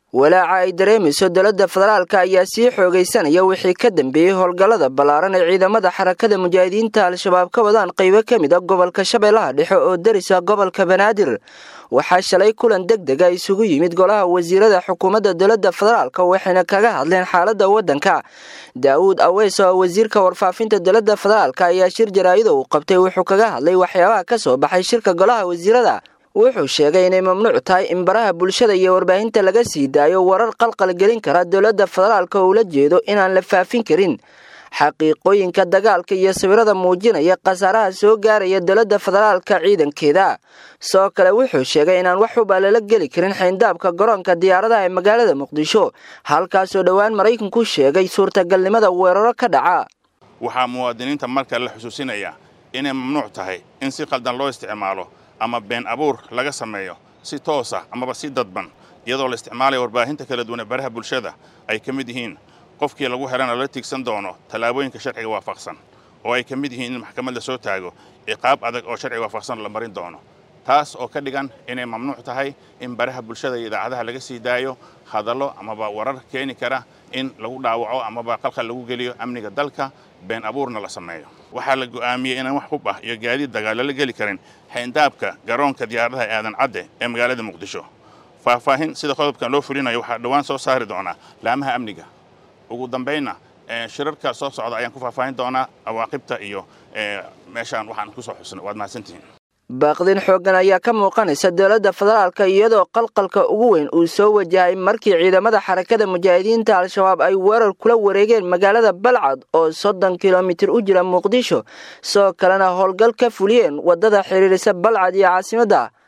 walaaca ay dareemayso dowladda federaalka ayaa sii xoogaysanaya wixii ka dambeeyey howlgallada ballaaran ee ciidamada xarakada mujaahidiinta al-shabaab ka wadaan qaybo ka mid a gobolka shabeellaha dhexe oo darisa gobolka banaadir waxaa shalay kulan deg dega isugu yimid golaha wasiirada xukuumadda dowladda federaalka waxayna kaga hadleen xaaladda waddanka daa'uud aweys oo wasiirka warfaafinta dowladda federaalka ayaa shir jaraa'ida uu qabtay wuxuu kaga hadlay waxyaabaha ka soo baxay shirka golaha wasiirada wuxuu sheegay inay mamnuuc tahay in baraha bulshada iyo warbaahinta laga sii daayo warar qalqal gelin kara dowladda federaalka oo ula jeedo inaan la faafin karin xaqiiqooyinka dagaalka iyo sawirada muujinaya khasaaraha soo gaaraya dowladda federaalka ciidankeeda sidoo kale wuxuu sheegay inaan wax huba lala geli karin xayndaabka garoonka diyaaradaha ee magaalada muqdisho halkaasoo dhowaan maraykanku sheegay suurtagalnimada weeraro ka dhaca waxaa muwaadiniinta marka la xusuusinaya inay mamnuuc tahay in si qaldan loo isticmaalo ama been abuur laga sameeyo si toosa amaba si dadban iyadoo la isticmaalayo warbaahinta kala duwan ee baraha bulshada ay ka mid yihiin qofkii lagu helana lala tiigsan doono tallaabooyinka sharciga waafaqsan oo ay ka mid yihiin in maxkamad la soo taago ciqaab adag oo sharciga waafaqsan la marin doono taas oo ka dhigan inay mamnuuc tahay in baraha bulshada iyo idaacadaha laga sii daayo hadallo amaba warar keeni kara in lagu dhaawaco amaba qalqal lagu geliyo amniga dalka been abuurna la sameeyo waxaa la go'aamiyey inaan wax hub ah iyo gaadiid dagaal lala geli karin xayndaabka garoonka diyaaradaha ee aadan cadde ee magaalada muqdisho faahfaahin sida qodobkan loo fulinayo waxaa dhowaan soo saari doonaa laamaha amniga ugu dambaynna shirarka soo socda ayaan ku faahfaahin doonaa awaaqibta iyo meeshaan waxaan ku soo xusnay waad mahadsantihiin baaqdin xooggan ayaa ka muuqanaysa dowladda federaalka iyadoo qalqalka ugu weyn uu soo wajahay markii ciidamada xarakada mujaahidiinta al-shabaab ay weerar kula wareegeen magaalada balcad oo soddon kilomitir u jira muqdisho sidoo kalena howlgal ka fuliyeen waddada xiriirisa balcad iyo caasimadda